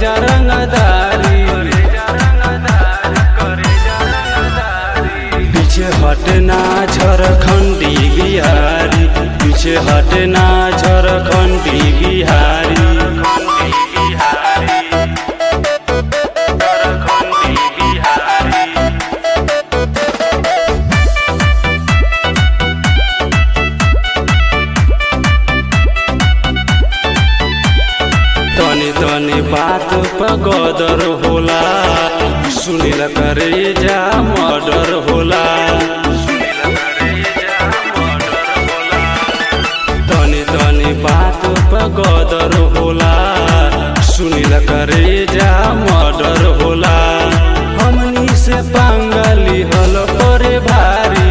जा रंगदारी पीछे हटना झारखंडी बिहारी पीछे हटना झारखंडी बिहारी तनी तनी बात पर गदर होला सुनिल करे जा मर्डर होला तनी तनी बात पर गदर होला सुनिल करे जा मर्डर होला हमनी से पांगली हल करे भारी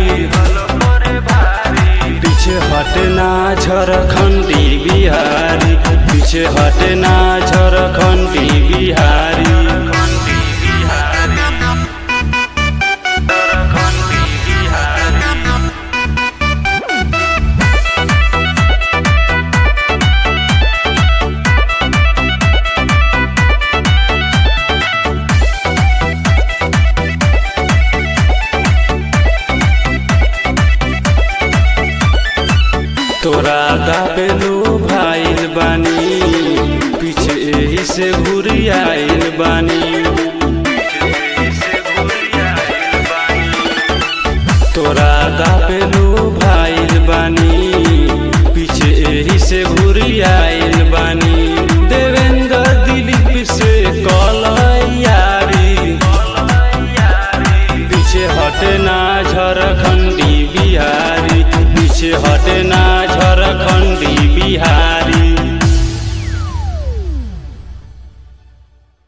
पीछे हटना झारखंडी बिहारी पीछे हटना झारखंडी बिहारी तोरा दाबेलो भाईल बानी पीछे एही से घुरी आइल बानी तोरा दाबेलो